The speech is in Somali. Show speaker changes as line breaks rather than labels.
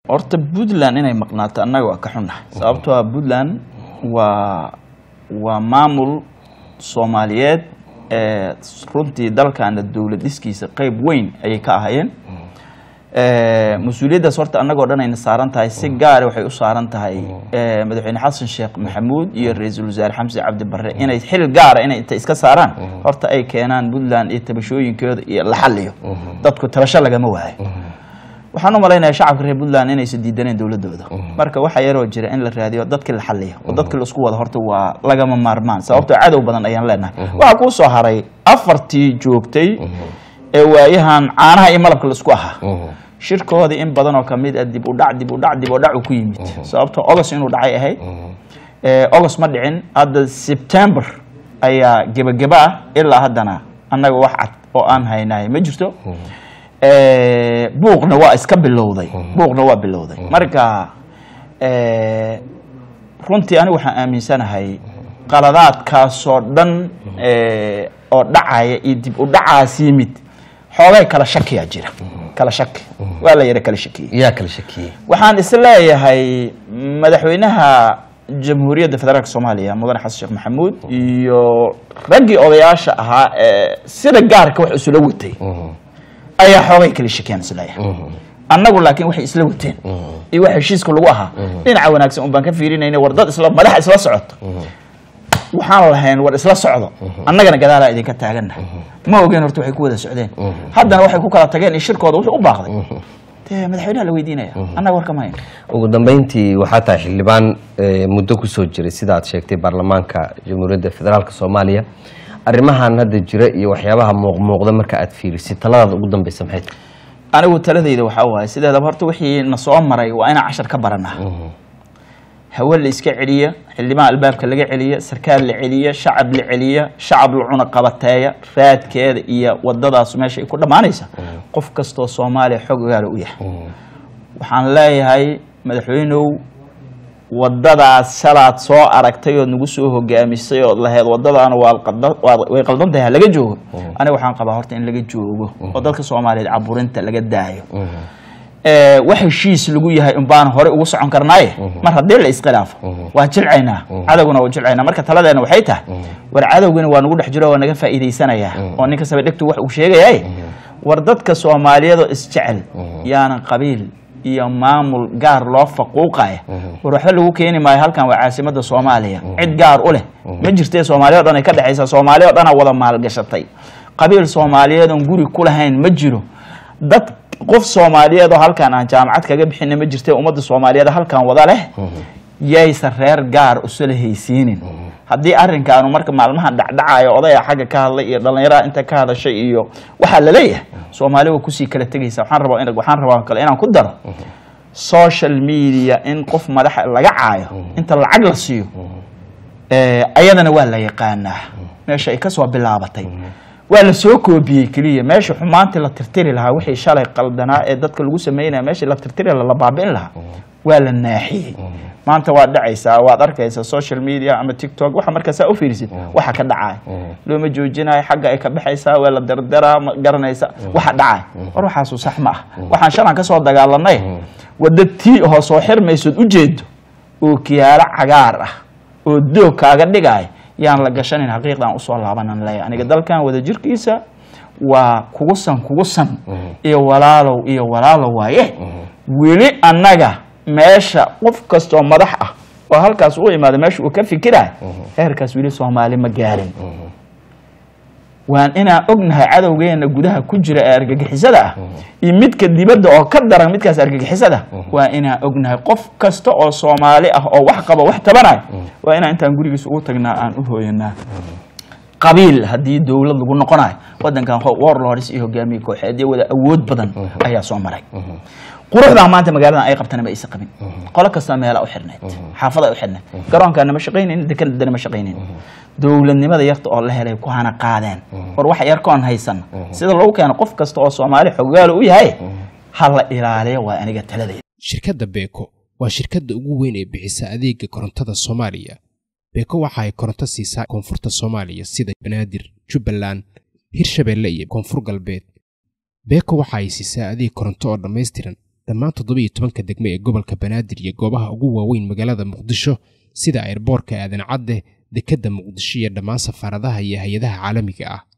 horta puntland inay maqnaato annaga waa ka xunnahay sababtoo ah puntland waa waa maamul soomaaliyeed ee runtii dalkaana dowlad dhiskiisa qeyb weyn ayay ka ahayeen mas-uuliyaddaas horta annagoo dhan ayna saaran tahay si gaara waxay u saaran tahay madaxweyne xasan sheekh maxamuud iyo ra-iisul wasaare xamse cabdi barre inay xil gaara inay inta iska saaraan horta ay keenaan puntland iyo tabashooyinkooda iyo la xaliyo dadku tabasho lagama waayo waxaan u malaynayaa shacabka reer puntland inaysan diidaneen dowladooda marka waxaa yaroo jira in la raadiyo dadkii la xaliyo oo dadkii laisku wada horta waa lagama maarmaan sababtoo cadow badan ayaan leenahay waxaa kuu soo haray afartii joogtay ee waayahan caanaha iyo malabka laisku ahaa shirkoodii in badan oo kamid a dib u dhac dib u dhac dib u dhac uu ku yimid sababtoo ogos inuu dhacay ahayd ogos ma dhicin hadda september ayaa gebageba ah ilaa haddana annaga wax cad oo aan haynahay ma jirto buuqna waa iska bilowday buuqna waa bilowday marka runtii anigu waxaan aaminsanahay qaladaadkaasoo dhan oo dhacaya iyo dib u dhacaas yimid xoogay kala shakiyaa jira kala shaki waa la yara kala shakiyey
yaa kala shakiyey
waxaan is leeyahay madaxweynaha jamhuuriyadda federaalk soomaaliya mudane xasan sheekh maxamuud iyo raggii odayaasha ahaa ee sida gaarka wax isula watay ayaa xoogay kala shakiyaan is leeyahay annagu laakiin waxay isla wateen iyo wax heshiiska lagu ahaa dhinaca wanaagsan un baan ka fiirinayna war dad isla madaxa isla socoto waxaan lahayn war isla socdo annagana gadaalaa idinka taagannahay ma ogeen horta waxay ku wada socdeen haddana waxay ku kala tageen iyo shirkooda wuxuu u baaqday dee madaxweynaha la weydiinaya annaga war kama hayn
ugu dambeyntii waxaa tahay xildhibaan muddo kusoo jiray sida aad sheegtay baarlamaanka jamhuuriyadda federaalk soomaaliya arrimahan hadda jira iyo waxyaabaha muuqmuuqda marka aad fiirisid taladaada ugu dambeysa maxay tahay
anigu taladayda waxaa waaye sideedaba horta wixii na soo maray waa inaan cashar ka baranaa hawe la iska celiya xildhibaan albaabka laga celiya sarkaal la celiya shacab la celiya shacab la cuna qabateeya raadkeeda iyo wadadaas meesha ay ku dhammaanaysa qof kastoo soomaaliya xog ogaala u yahay waxaan leeyahay madaxweynow wadadaas shalaad soo aragtay ood nagu soo hogaamisay ood lahayd wadadaana way qaldan tahay ha laga joogo aniga waxaan qabaa horta in laga joogo oo dadka soomaaliyeed caburinta laga daayo wax heshiis lagu yahay unbaana hore ugu socon karnaaye mar haddii la iskhilaafo waa jilcaynaa cadowguna waa jilcaynaa marka taladeena waxay tahay war cadowgana waa nagu dhex jiro waa naga faa'iidaysanayaa oo ninka sabadhegtu wax uu sheegayaye war dadka soomaaliyeed oo isjecel yaanan qabiil iyo maamul gaar loo faquuqaya war waxba lagu keeni maayo halkan waa caasimada soomaaliya cid gaar u leh ma jirtee soomaaliya o dhan ay ka dhexaysaa soomaaliya o dhanaa wada maalgashatay qabiil soomaaliyeed oon guri ku lahayn ma jiro dad qof soomaaliyeed oo halkan aan jaamacad kaga bixina ma jirte ummadda soomaaliyeed halkan wada leh yaysan reer gaar usala haysiinin haddii arrinkaanu marka maalmahan dhacdhacayo odaya xagga ka hadlay iyo dhallinyaraha inta ka hadashay iyo waxaa laleeyahay soomaali waa kusii kala tegaysa waxaan rabaa in waxaan rabaa kale inaan ku daro social media in qof madaxa laga caayo inta lacag la siiyo ayadana waa la yaqaanaa meesha ay kasoo bilaabatay waa la soo koobiyey keliya meesha xumaantii la tirtiri lahaa wixii shalay qaldanaa ee dadka lagu sameynaya meeshii la tirtiri la baabi'in lahaa waa la naaxiyey maanta waad dhacaysaa waad arkaysaa social media ama tiktok waxa markaasaa u fiirisid waxa ka dhacaya looma joojinayo xagga ay ka baxaysaa waa la dardaraa ma garanaysa waxa dhacaya war waxaasu sax ma ah waxaan shalan ka soo dagaalanay wadda tii oo soo xirmaysood ujeedo oo kiyaalo cagaar ah oo doog kaaga dhigaya yaan la gashanin xaqiiqdan usoo laabanan leeya aniga dalkan wada jirkiisa waa kugu san kugu san iyo walaalow iyo walaalow waaye weli annaga meesha qof kastoo madax ah oo halkaas u imaada meesha uu ka fikiraya heerkaas weli soomaali ma gaarin waan inaan ognahay cadowgeena gudaha ku jira ee argagixisada ah iyo midka dibadda oo ka daran midkaas argagixisada waa inaan ognahay qof kasta oo soomaali ah oo wax qaba wax tabanayo waa inaan intaan gurigiis ugu tagnaa aan u hooyanaa qabiil haddii dowlad lagu noqonayo wadankan warlords iyo hogaamiye kooxeed iyo wada awood badan ayaa soo maray quruxdaa maanta magaaladan ay qabtana ma aysa qabin qolo kasta meela u xirneyd xaafada u xirneyd garoonkaana ma shaqaynayn dekanadana ma shaqaynayn dowladnimada yarta oo la helay ku hana qaadeen war wax yarkoon haysan sida lagu keeno qof kasta oo soomaali xogaalo u yahay ha la ilaaliyo waa aniga taladeeda
shirkadda beeko waa shirkadda ugu weyn ee bixisa adeega korontada soomaaliya beeko waxa ay koronto siisaa koonfurta soomaaliya sida banaadir jubbaland hirshabeelle iyo koonfur galbeed beeko waxa ay siisaa adeeg koronto oo dhammaystiran dhammaan toddobiyo tobanka degme ee gobolka banaadir iyo goobaha ugu waaweyn magaalada muqdisho sida airboorka aadan cadde dekedda muqdisho iyo dhammaan safaaradaha iyo hay-adaha caalamiga ah